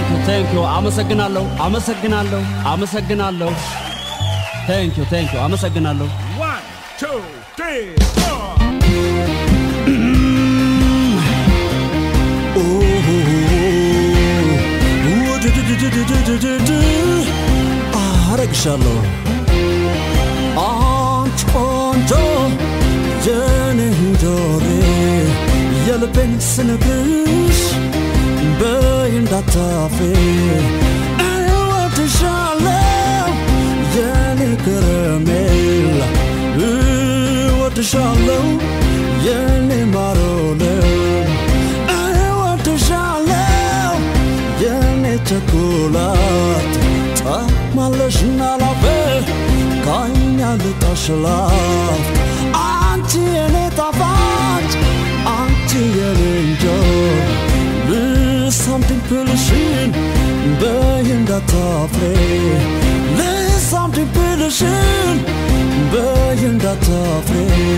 ቴንክ ዩ ቴንክ ዩ አመሰግናለሁ አመሰግናለሁ አመሰግናለሁ ቴንክ ዩ ቴንክ ዩ አመሰግናለሁ One, two, three, four. አረግሻለሁ አንቺ ቆንጆ የኔ ጆሬ የልቤን ስነግርሽ በይ እንዳታፍሪ እወድሻለሁ የኔ ከረሜላ እወድሻለሁ የኔ ማሮለም እወድሻለሁ የኔ ቸኮላት ጣማለሽና ላፌ ካይኛ ልጣሽላት አንቺ የኔ ጣፋጭ አንቺ የኔ እንጆ ልሳምድን ብልሽን በይ እንዳታፍሬ ልሳምድን ብልሽን በይ እንዳታፍሬ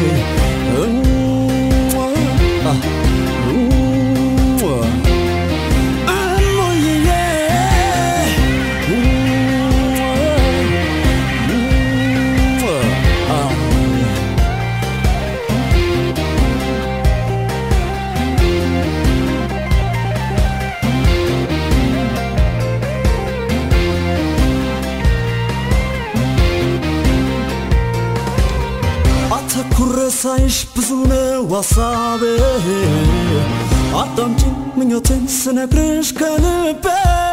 እሟ፣ አ፣ እሟ። እሙዬ፣ እሟ፣ አ። አተኩረ ሳይሽ ብዙ ነው ሀሳቤ አዳምጪኝ ምኞቴን ስነግርሽ ከልቤ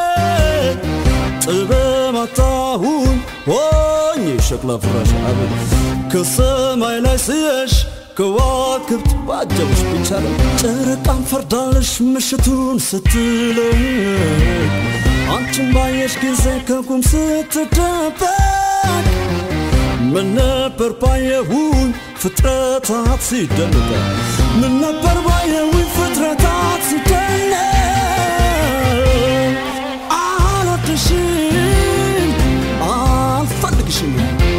ጥበብ አጣሁኝ ሆኝ ሸክላ ፍራሽ አቤት ከሰማይ ላይ ስየሽ ከዋክብት ባጀብሽ ብቻ ነው ጨረቃን ፈርዳለሽ ምሽቱን ስትለይ አንቺን ባየሽ ጊዜ ከቁም ስትደበቅ ምን ነበር ባየሁኝ ፍጥረታት ሲደነቅ ምን ነበር ባየሁኝ ፍጥረታት ሲደነቅ አልወድሽም አልፈልግሽም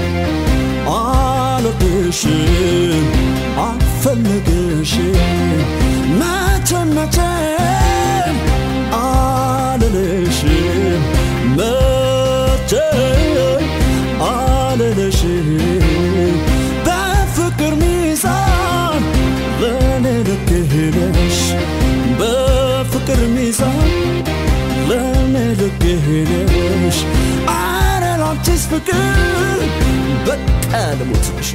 አልወድሽም አልፈልግሽም መቼም መቼም አልልሽም መቼም አልልሽም በፍቅር ሚዛን ለእኔ ልክ ነሽ በፍቅር ሚዛን ለእኔ ልክ ነሽ አረ ላንቺስ ፍቅር በቃ ልሞትልሽ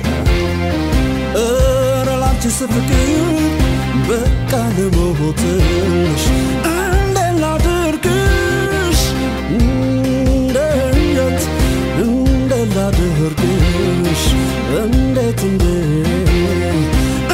እረ ላንቺስ ፍቅር በቃ ልሞትልሽ እንዴት ላድርግሽ እንዴት እንዴት ላድርግሽ እንዴት እንዴት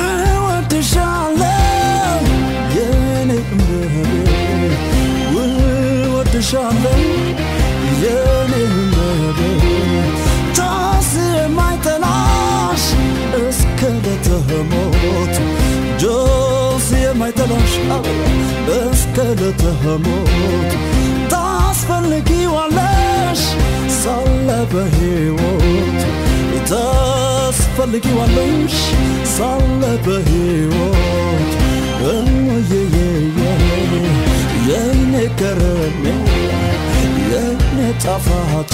እወድሻለሁ የኔ እመቤት እወድሻለሁ የኔ እመቤት ጆስ የማይጠላሽ እስከ ለተሞት ጆስ የማይጠላሽ አበባ እስከ ለተሞት ታስፈልጊዋለሽ ሳለ በሕይወት ታስፈልጊዋለሽ ሳለ በሕይወት እሞየየየ የኔ ከረሜላ የኔ ጣፋጭ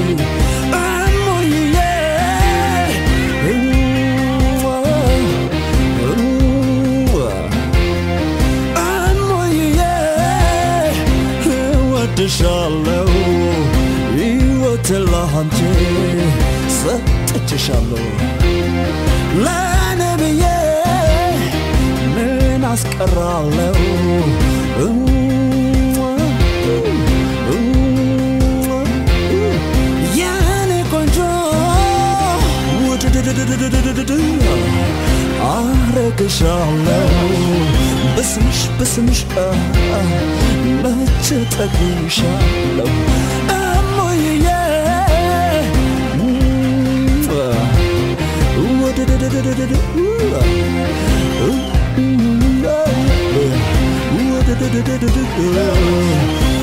እሞየየ እሟ፣ እሟ፣ እሞየየ እወድሻለሁ ሕይወቴን ላንቺ ሰጥቼሻለሁ ለእኔ ብዬ ምን አስቀራለሁ የኔ ቆንጆ ውድድድድድድድድ አረግሻለሁ በስምሽ በስምሽ መቼ ጠግሻለሁ እሞዬ ውድድድድድድ ውድድድድድ